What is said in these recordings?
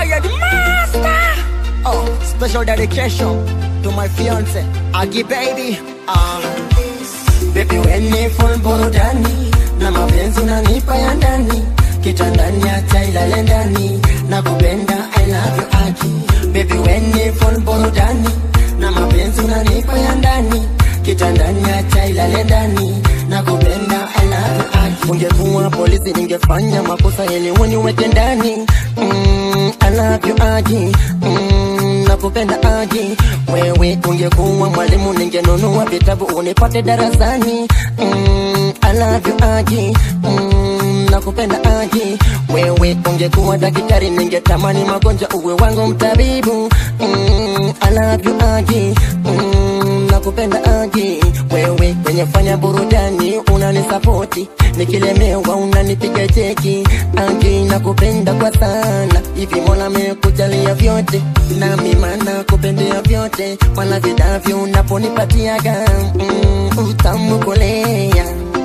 Fire the master. Oh, special dedication to my fiance, Agi baby. Ah, baby when ni full burudani na mapenzi unanipa ya ndani kitandani hata ilale ndani na kupenda I love you Agi. Baby when ni full burudani na mapenzi unanipa ya ndani kitandani hata ilale ndani na kupenda I love you Agi. Ungekuwa polisi ningefanya makosa ili uniweke ndani mm, I love you Agi. Mm, nakupenda Agi. Wewe ungekuwa mwalimu ningenunua vitabu unipate darasani mm, I love you Agi. Mm, nakupenda Agi. Wewe ungekuwa daktari ningetamani magonjwa uwe wangu mtabibu mm, I love you Agi. Mm, nakupenda Agi. Wewe kwenye fanya burudani unanisapoti nikilemewa unanipiga cheki Agi, nakupenda kwa sana hivi Mola amekujalia vyote nami mana kupendea vyote wala vidavyo unaponipatiaga mm, utamu kolea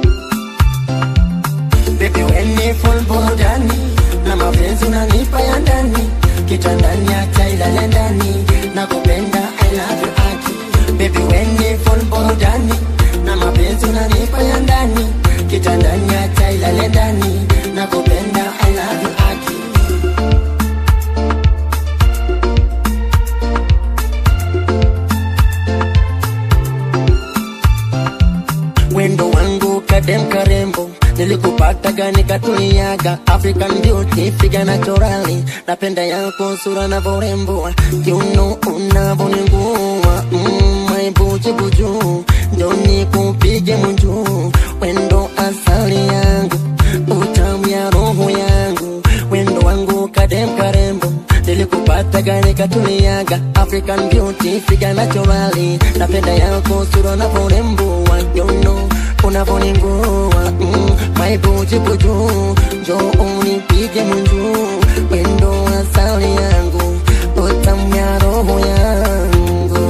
Baby when ni full burudani na mapenzi unanipa ya ndani kitandani hata ilale ndani na kupenda I love you Aki Baby when ni full burudani na mapenzi unanipa ya ndani kitandani hata ilale ndani na kupenda I love you Aki wendo wangu kadem karembo nilikupataga nikatuliaga African beauty figa naturali napenda yako sura na vorembo kiuno unavoningua mm, maibuji buju ndo nikupige munju wendo asali yangu utamu ya roho yangu wendo wangu kadem karembo nilikupataga nikatuliaga African beauty figa naturali napenda yako sura na vorembo kiuno unavoningua mm, maibuji buju njo unipige munju wendo asali yangu utamu ya roho yangu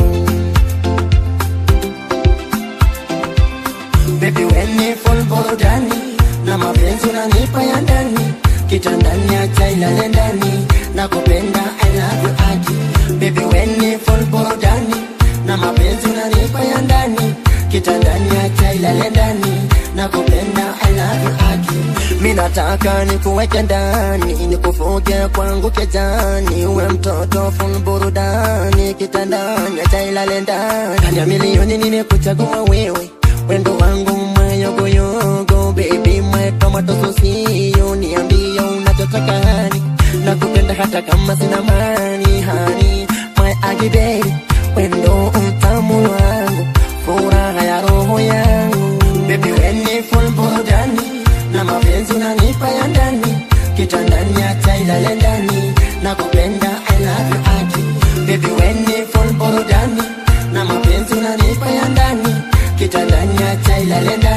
Baby when ni full burudani na mapenzi unanipa ya ndani kitandani acha ilale ndani na kupenda I love you Aki Baby when ni full burudani na mapenzi unanipa ya ndani kitandani acha ilale ndani na kupenda I love you Aki Mimi nataka nikuweke ndani nikufuge kwangu kejani uwe mtoto full burudani kitandani acha ilale ndani kani ya milioni nimekuchagua wewe wendo wangu mayogoyogo baby my tomato sosio niambie unachotaka hani nakupenda hata kama sina mani hani my agi baby wendo utamu wangu furaha ya roho yangu baby weni full burudani na mapenzi unanipa ya ndani kitandani hata ilale ndani nakupenda I love you Aki baby weni full burudani na mapenzi unanipa ya ndani kitandani acha ilale ndani